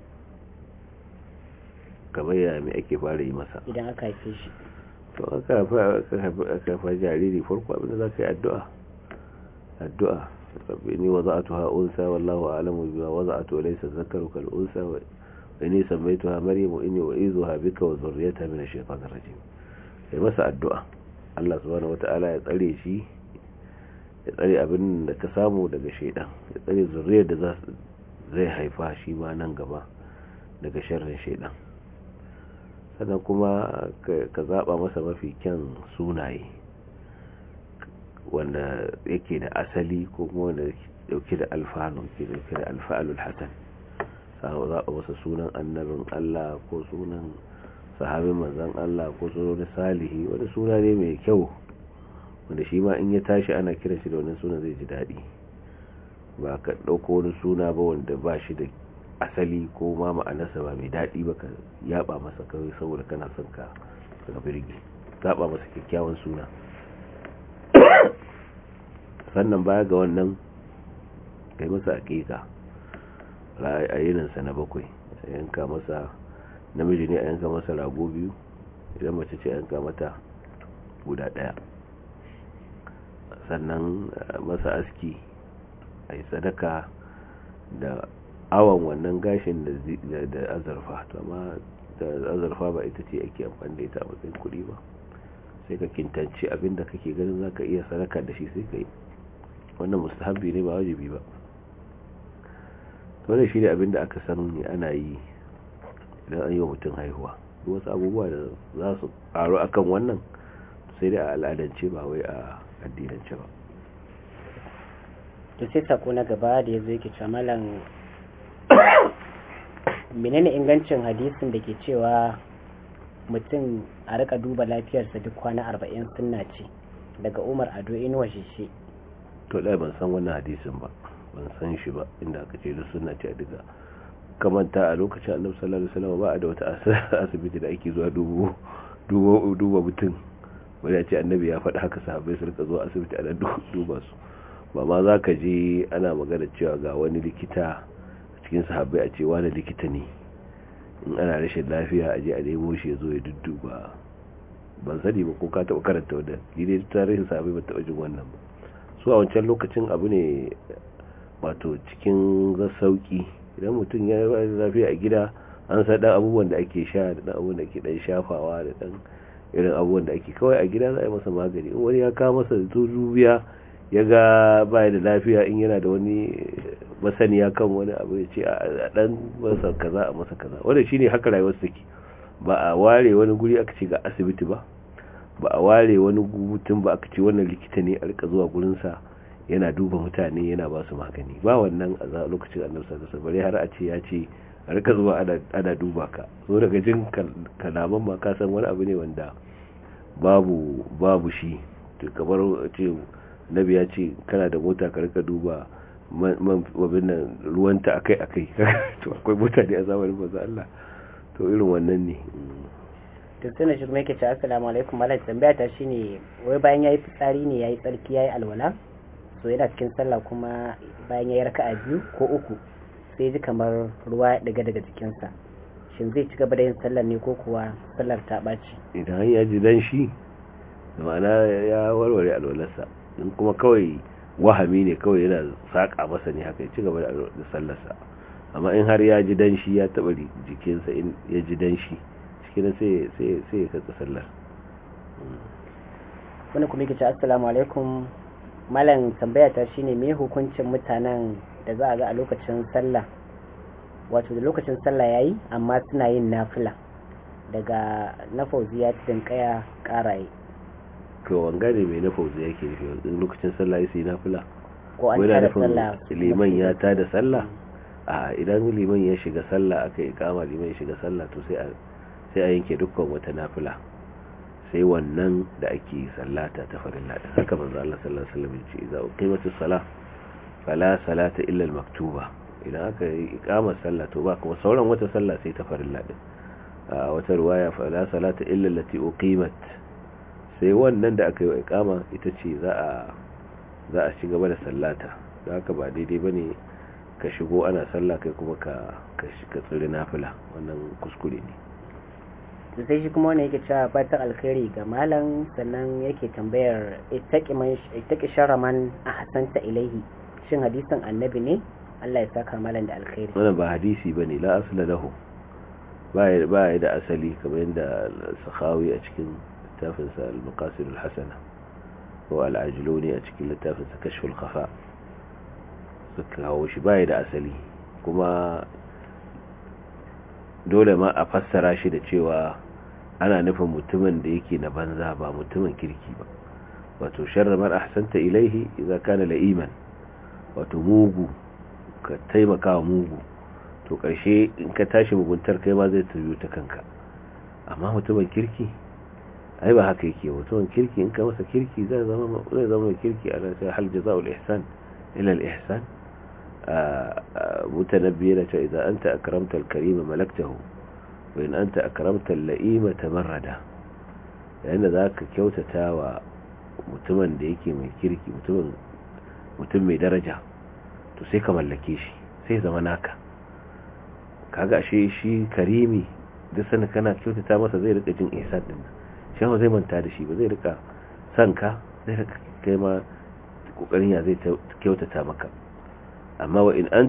kamar ya me ake fara yi masa idan aka haife shi to aka haifa jariri farko abinda za ka yi addu'a addu'a rabbi ni wada'atuha unsa wallahu a'lamu bima wada'atu laysa dhakaru kal unsa wa inni sammaytuha maryam wa inni u'izuha bika wa dhurriyyataha min ash-shaytanir rajim sai masa addu'a Allah subhanahu wata'ala ya tsare shi ya tsare abin da ka samu daga shaidan ya tsare zuriyar da zai haifa shi ma nan gaba daga sharrin shaidan sannan kuma ka zaba masa mafi kyan sunaye wanda yake da asali ko kuma wanda dauke da alfanu ke dauke da alfa'alul hasan sai zaba masa sunan annabin Allah ko sunan sahabin manzan Allah ko sunan salihi wani suna ne mai kyau wanda shi ma in ya tashi ana kiran shi da wannan suna zai ji daɗi ba ka ɗauko wani suna ba wanda ba shi da asali ko ma ma'anarsa ba mai daɗi ba ka yaba masa kawai saboda kana son ka ka birgi zaɓa masa kyakkyawan suna sannan baya ga wannan kai masa aƙiƙa a yininsa na bakwai yanka masa namiji ne a yanka masa rago biyu idan mace ce a yanka mata guda daya sannan masa aski a yi sadaka da awon wannan gashin da azurfa to amma da azurfa ba ita ce ake amfani da ita a matsayin kuɗi ba sai ka kintanci abinda kake ganin zaka iya sadaka da shi sai ka yi wannan mustahabbi ne ba wajibi ba wannan shi ne abinda aka san ana yi idan an yi wa mutum haihuwa wasu abubuwa da za su karu akan wannan sai dai a al'adance ba wai a addinance ba to sai sako na gaba da ya zo yake malam menene ingancin hadisin da ke cewa mutum a rika duba lafiyarsa duk kwana arba'in sunna ce daga umar ado inuwa shishe to ɗaya ban san wannan hadisin ba ban san shi ba inda aka ce duk sunna ce a diga kamanta a lokacin annabi sallallahu alaihi wasallam ba a da wata asibiti da ake zuwa dubo duba mutum wani ce annabi ya faɗi haka sahabbai su rika zuwa asibiti ana duba su ba ma za ka je ana magana cewa ga wani likita cikin sahabbai a ce wani likita ne in ana rashin lafiya a je a nemo shi ya zo ya dudduba ban sani ba ko ka taɓa karanta wadda ni dai tarihin sahabbai ba taɓa jin wannan ba su a wancan lokacin abu ne wato cikin sauki idan mutum ya yi lafiya a gida an sa dan abubuwan da ake sha da dan abubuwan da ake dan shafawa da dan irin abubuwan da ake kawai a gida za a yi masa magani in wani ya kawo masa dubiya ya ga baya da lafiya in yana da wani masaniya kan wani abu ya ce a dan masa kaza a masa kaza wanda shine haka rayuwar take ba a ware wani guri aka ce ga asibiti ba ba a ware wani mutum ba aka ce wannan likita ne a rika zuwa gurinsa yana duba mutane yana ba su magani ba wannan a lokacin annabi sallallahu alaihi wasallam har a ce ya ce a rika zuwa ana duba ka so daga jin kalaman ma ka san wani abu ne wanda babu babu shi to kamar ce nabi ya ce kana da mota ka rika duba man wabin nan ruwanta akai akai to akwai mutane a zamanin manzo Allah to irin wannan ne to sai na shi kuma yake ce assalamu alaikum malai tambaya ta shine wai bayan yayi fitsari ne yayi tsarki yayi alwala so yana cikin sallah kuma bayan yayi raka'a biyu ko uku sai ji kamar ruwa ya daga daga jikinsa shin zai ci gaba da yin sallar ne ko kuwa sallar ta ɓaci idan ya ji dan shi da ma'ana ya warware alwalarsa in kuma kawai wahami ne kawai yana saƙa masa ne haka ya ci gaba da sallarsa amma in har ya ji dan shi ya taɓa jikinsa in ya ji dan shi cikin sai ya katsa sallar wani kuma yake ce assalamu alaikum malam tambaya ta shine me hukuncin mutanen da za a ga a lokacin sallah wato da lokacin sallah yayi amma suna yin nafila daga na fauziya tudun kaya karaye to wanga ne mai na fauziya yake nufi lokacin sallah ya sai nafila ko an tada sallah liman ya tada sallah a idan liman ya shiga sallah aka yi kama liman ya shiga sallah to sai a sai a yanke dukkan wata nafila sai wannan da ake sallata ta farilla da haka manzo Allah sallallahu alaihi wasallam ya ce idza uqimatis salah fala salata illa al-maktuba idan aka yi iqamar sallah to ba kuma sauran wata sallah sai ta farilla din a wata riwaya fala salata illa allati uqimat sai wannan da aka yi iqama ita ce za a za a ci gaba da sallata da haka ba daidai bane ka shigo ana sallah kai kuma ka ka tsiri nafila wannan kuskure ne sai shi kuma wani yake cewa fatan alkhairi ga malam sannan yake tambayar ittaqi sharraman ahsanta ilaihi shin hadisin annabi ne Allah ya saka malam da alkhairi wannan ba hadisi bane la asla lahu ba ya da asali kamar yadda sakhawi a cikin littafin sa al-maqasid al-hasana ko al-ajluni a cikin littafin sa kashful khafa suka kawo shi ba ya da asali kuma dole ma a fassara shi da cewa ana nufin mutumin da yake na banza ba mutumin kirki ba wato sharra man ahsanta ilaihi idza kana la'iman wato mugu ka taimaka wa mugu to karshe in ka tashi muguntar kai ma zai tabiyo ta kanka amma mutumin kirki ai ba haka yake mutumin kirki in ka masa kirki zai zama zai zama kirki a sai hal jazaa'ul ihsan ila al ihsan mutanabbi yana cewa idan anta akramta al karima malaktahu wa in anta akramta al la'ima tamarrada yayin da zaka kyautata wa mutumin da yake mai kirki mutumin mutum mai daraja to sai ka mallake shi sai zama naka kaga shi shi karimi duk sanin kana kyautata masa zai rika jin ihsan din shi ba zai manta da shi ba zai rika san ka zai rika kai ma kokarin ya zai kyautata maka amma wa in anta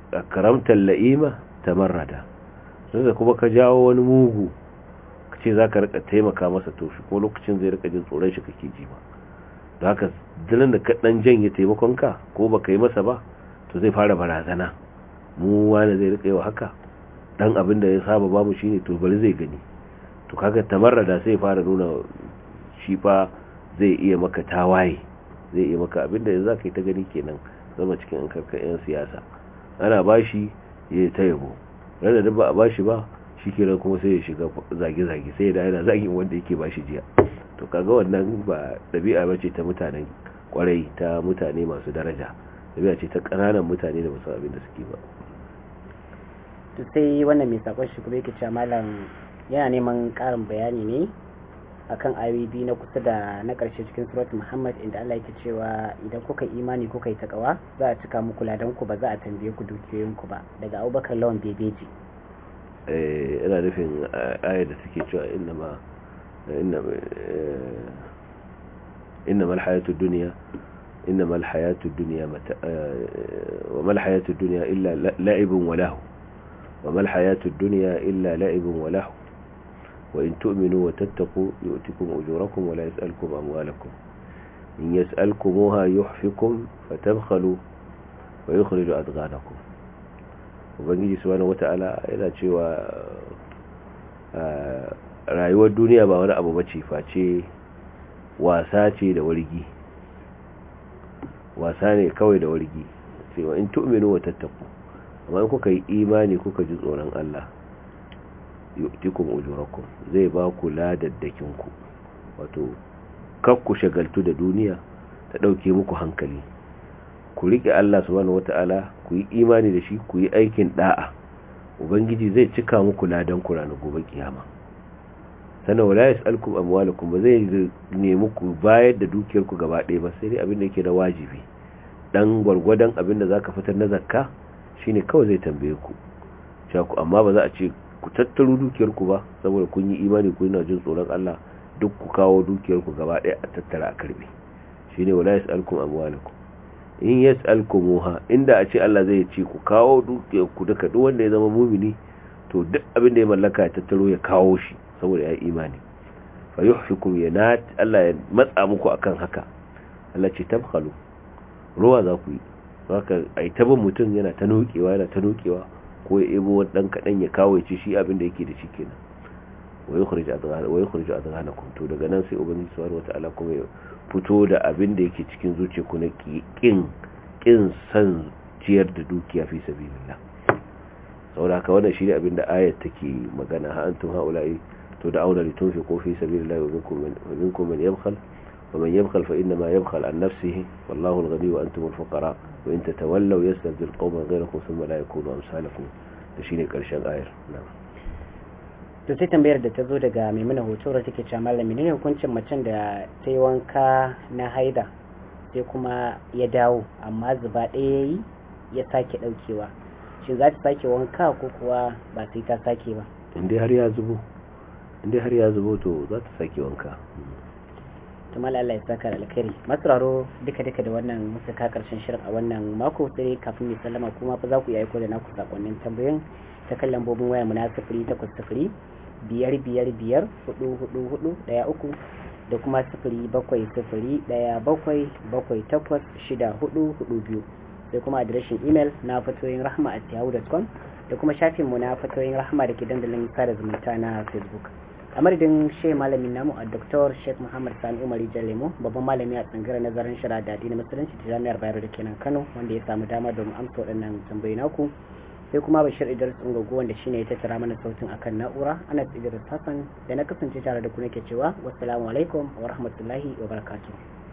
karamtar la'ima tamarrada sai kuma ka jawo wani mugu ka ce za ka rika taimaka masa to shi ko lokacin zai rika jin tsoron shi kake ji ba da haka dilin da ka dan janye taimakon ka ko baka yi masa ba to zai fara barazana mu wani zai rika yi wa haka dan abin da ya saba babu shine to bari zai gani to kaga tamarrada sai fara nuna shi fa zai iya maka tawaye zai iya maka abin da yanzu zaka yi ta gani kenan zama cikin an karkar yan siyasa ana bashi ya ta yabo rada da ba a bashi ba shi kenan kuma sai ya shiga zage-zage sai da yana zagin wanda yake bashi jiya to kaga wannan ba ɗabi'a ba ce ta mutanen kwarai ta mutane masu daraja ɗabi'a ce ta ƙananan mutane da musu abin da suke ba to sai wannan mai sakon shi kuma yake cewa malam yana neman ƙarin bayani ne akan ayoyi biyu na kusa da na ƙarshe cikin surat muhammad inda allah yake cewa idan kuka imani kuka yi takawa za a cika muku ladan ku ba za a tambaye ku dukiyoyin ku ba daga abubakar lawan bebeji eh ina nufin ayar da suke cewa innama innama alhayatu dunya innama alhayatu dunya mata wa mal hayatu dunya illa la'ibun wa lahu wa mal hayatu dunya illa la'ibun wa lahu وإن تؤمنوا وتتقوا يؤتكم أجوركم ولا يسألكم أموالكم إن يسألكموها يحفكم فتبخلوا ويخرج أدغانكم ubangiji subhanahu wata'ala yana cewa rayuwar duniya ba wani abu bace face wasa ce da wargi wasa ne kawai da wargi cewa in tu'minu wa tattaku amma in kuka yi imani kuka ji tsoron Allah yu'tikum ujurakum zai ba ku ladaddakin ku wato kakku shagaltu da duniya ta dauke muku hankali ku rike Allah subhanahu wata'ala ku yi imani da shi ku yi aikin da'a ubangiji zai cika muku ladan ku ranar gobe kiyama sana wala yasalkum amwalakum ba zai nemi ku bayar da dukiyar ku gaba ɗaya ba sai dai abin da yake da wajibi dan gwargwadon abin da zaka fitar na zakka shine kawai zai tambaye ku ku amma ba za a ce ku tattaro dukiyar ku ba saboda kun yi imani ku yana jin tsoron Allah duk ku kawo dukiyar ku gaba ɗaya a tattara a karbe shine wala yasalkum amwalakum in yas'alkumuha inda a ce Allah zai ce ku kawo dukiyar ku duka duk wanda ya zama mumini to duk abin da ya mallaka ya tattaro ya kawo shi saboda ya imani fa yuhfikum yanat Allah ya matsa muku akan haka Allah ce tabkhalu ruwa za ku yi haka ai tabin mutum yana ta nokewa yana ta nokewa ko ya ebo dan kadan ya kawo ya ci shi abin da yake da shi kenan wa yukhrij adghana wa yukhrij adghanakum to daga nan sai ubangiji subhanahu wataala kuma ya fito da abin da yake cikin zuciyarku na kin kin san ciyar da dukiya fi sabilillah saboda haka wannan shine abin da ayat take magana ha antum haula'i to da auna litunfiqu fi sabilillah wa minkum man minkum man yabkhal wa man yabkhal fa inna ma yabkhal an nafsihi wallahu al-ghani wa antum al-fuqara wa in tatawallaw yastabdil qauman ghayrakum thumma la yakunu amsalakum da shine karshen ayar na'am to sai tambayar da ta zo daga maimuna hoto da take cewa malami ne hukuncin macen da ta yi wanka na haida sai kuma ya dawo amma zuba ɗaya ya yi ya sake ɗaukewa shi za ta sake wanka ko kuwa ba sai ta sake ba inda har ya zubo inda har ya zubo to za ta sake wanka to mala Allah ya saka da alkhairi masararo duka duka da wannan muka ka karshen shirin a wannan mako sai kafin mai sallama kuma fa za ku yi aiko da naku sakonnin tambayoyin ta kan lambobin waya mu na sifiri takwas sifiri biyar biyar biyar hudu hudu hudu daya uku da kuma sifiri bakwai sifiri daya bakwai bakwai takwas shida hudu hudu biyu sai kuma adireshin imel na fatoyin rahma at yahoo.com da kuma shafin mu na fatoyin rahma da ke dandalin sada zumunta na facebook a madadin shi malamin namu a dr sheikh muhammad sani umar lemo babban malami a tsangirar nazarin shara da addinin musulunci ta jami'ar bayero da kenan kano wanda ya samu dama domin amsa waɗannan tambayi naku sai kuma bashir idris ungogo wanda shine ya tattara mana sautin akan na'ura ana idris hassan da na kasance tare da ku nake cewa wassalamu alaikum wa rahmatullahi wa barakatuh